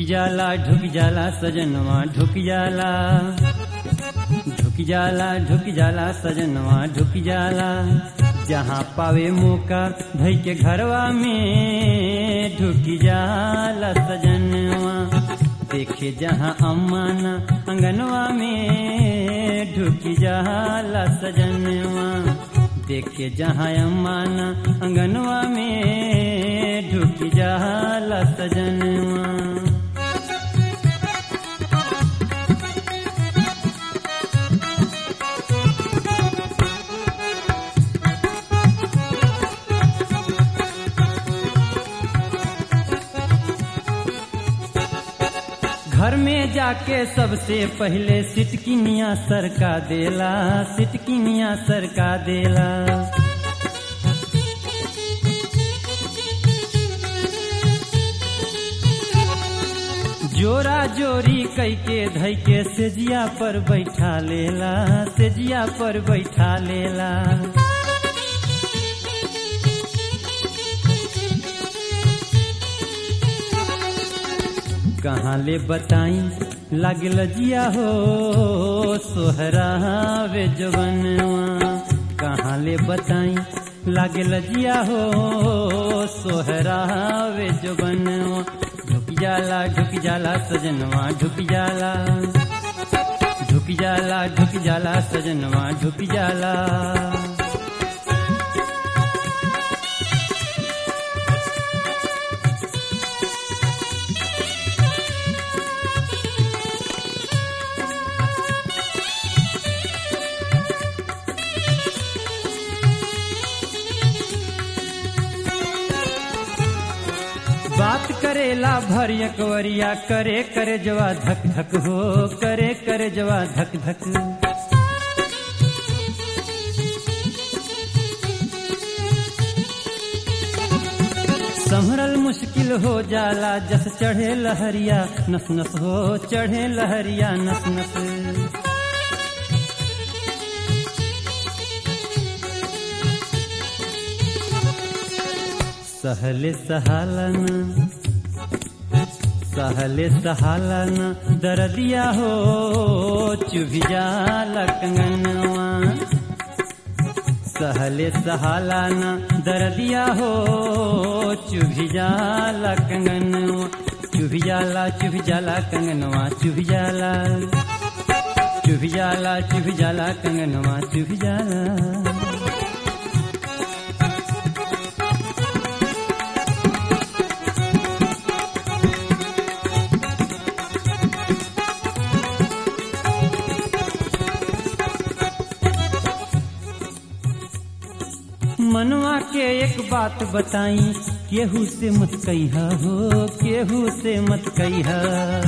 जाला ढुक जाला सजनवा ढुक जाला ढुक जाला ढुक जाला सजनवा ढुक जाला जहाँ पावे मौका धई के घरवा में ढुक जाला सजनवा देखे जहाँ अम्माना अंगनवा में ढुक जाला सजनवा देखे जहाँ अम्माना अंगनवा में ढुक जाला सजनवा घर में जाके सबसे पहले सिटकिनिया सरका देला सिटकिनिया सरका देला जोरा जोरी कई के धई के सेजिया पर बैठा लेला सेजिया पर बैठा लेला कहाँ ले बताई लागल जिया हो सोहरा वे जवनवा कहाँ ले बताई लागल जिया हो सोहरा वे जवनवा ढुक जाला ढुक जाला सजनवा ढुक जाला ढुक जाला ढुक जाला सजनवा ढुक जाला बात करेला भर एकवरिया करे करे जवा धक धक हो करे करे जवा धक धक संभरल मुश्किल हो जाला जस चढ़े लहरिया नस नस हो चढ़े लहरिया नस नस सहले सहालन सहले सहालन दर्दिया हो चुभी जाला कंगनवा सहले सहालन दर्दिया हो चुभी जाला कंगनवा चुभी जाला चुभी जाला कंगनवा चुभी जाला चुभी जाला चुभी जाला कंगनवा चुभी जाला मनवा के एक बात बताई केहू से मत कहिया हो केहू से मत कहिया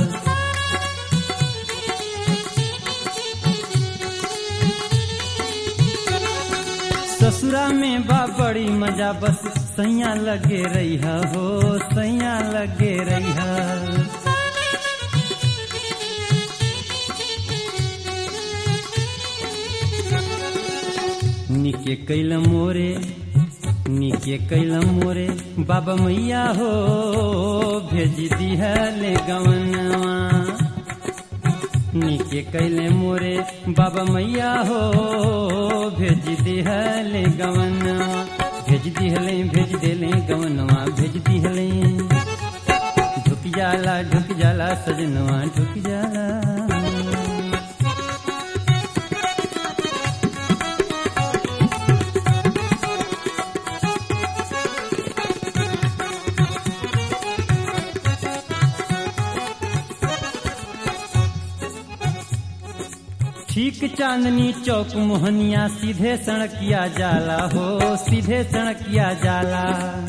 ससुरा में बा बड़ी मजा बस सैया लगे रहिया हो सैया लगे रहिया निके कैल मोरे निके कैल मोरे बाबा मैया हो भेज दिहले गवनवा निके कैले मोरे बाबा मैया हो भेज दिहले गवनवा भेज दिहले भेज देले गवनवा भेज दिहले ढुक जाला ढुक जाला सजनवा ढुक जाला ठीक चांदनी चौक मोहनिया सीधे सड़किया जाला हो सीधे सड़किया जाला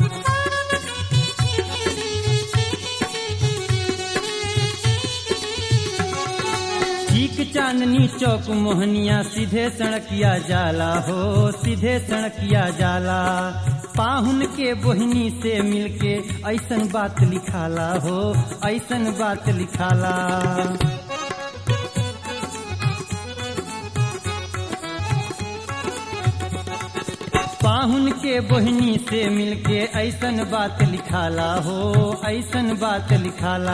ठीक चांदनी चौक मोहनिया सीधे सड़किया जाला हो सीधे सड़किया जाला पाहुन के बोहनी से मिलके ऐसन बात लिखाला हो ऐसन बात लिखाला पाहुन के बोहनी से मिलके ऐसन बात लिखाला हो ऐसन बात लिखाला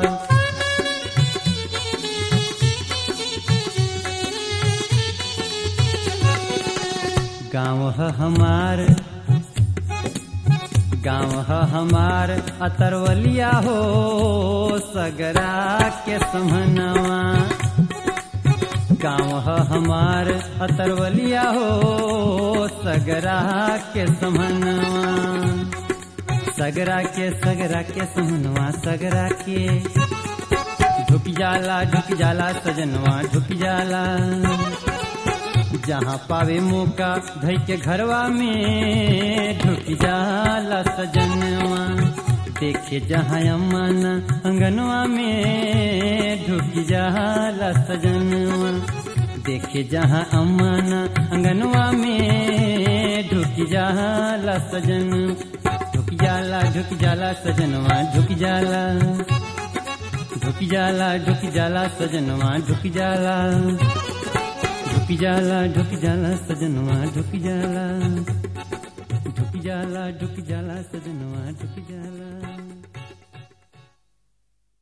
गाँव है हमार गाँव है हमार अतरवलिया हो सगरा के समनवा गाँव है हमार अतरवलिया हो सगरा के समनवा सगरा के सगरा के समनवा सगरा के झुक जाला झुक जाला सजनवा झुक जाला जहाँ पावे मौका धई के घरवा में ढुक जाला सजनवा देखे जहाँ अमन अंगनवा में ढुक जाला सजनवा देखे जहाँ अमन अंगनवा में ढुक जाला सजन ढुक जाला ढुक जाला सजनवा ढुक जाला ढुक जाला ढुक जाला सजनवा ढुक जाला ढुक जाला ढुक जाला सजनवा ढुक जाला ढुक जाला ढुक जाला सजनवा ढुक जाला